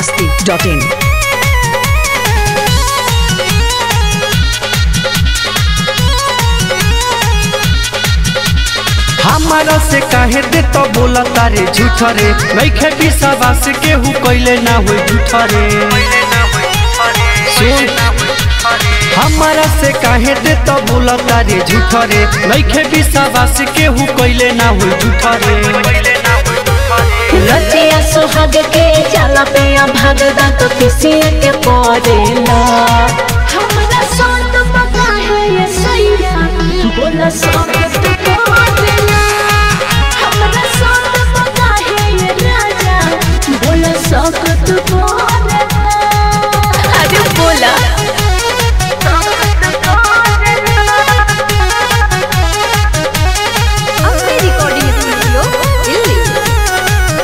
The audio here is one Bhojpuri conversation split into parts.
masti.in. हमारा से काहे दे तो बोला तारे झूठ रे नइखे विश्वास केहू कइले ना होई झूठ रे सुन हमारा से काहे दे तो बोला तारे झूठ रे नइखे विश्वास केहू कइले ना होई झूठ रे रतिया सुहाग के जाला पे भागदा तो किसी के पड़ेला हमरा साथ पता है ये सैया बोला सब तो पड़ेला हमरा साथ पता है ये राजा बोला सब तो पड़ेला अरे बोला अपने recording studio, दिल्ली।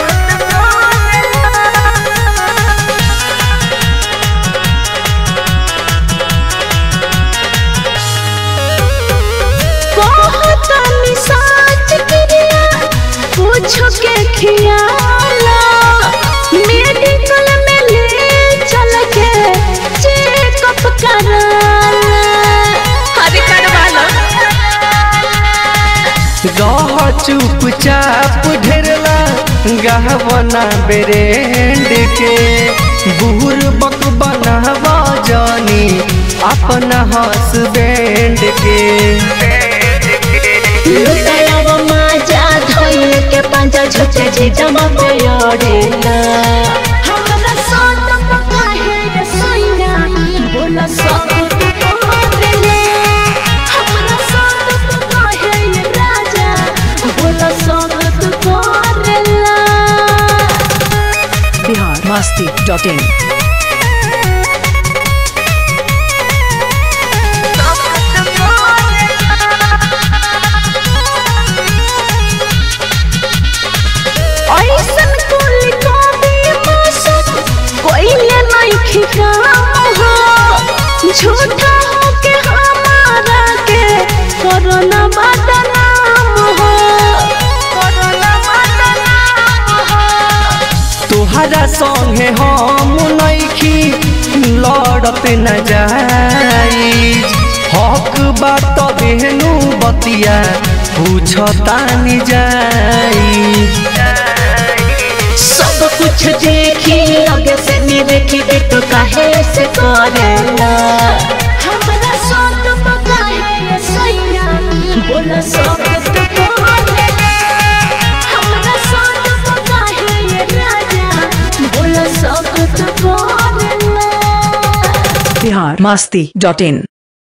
कहतानी साच क्रिया पूछो के खियाला मेडिकल में ले चल के चेकअप कराला अरे करवाला रह चुपचाप ढेरला गहवना बेरेंड के बूढ़ बक बनावा जानी अपना हसबैंड के लुटाया माजा धोइल के पंजा झुचे जे जमा पे अड़ेला हमरा साथ पता है ये सैया बोला सब तो पड़ेला हमरा साथ पता है ये राजा बोला सब तो पड़ेला Bihar masti.in. ऐसन कुल कभी मौसम कोइले नहीं खिकाम हो झूठा हो के हमारा के कोरोना बदनाम हो कोरोना बदनाम हो तोहरा संगे हम नइखी लड़त न जाई हक बात बेहनु बतिया पूछतानी जाई सब कुछ देखी लगे से नहीं देखी बेटो काहे से करेला हमरा साथ पता है ये सैया बोला सब तो करेला हमरा साथ पता है ये राजा बोला सब तो करेला Bihar masti.in.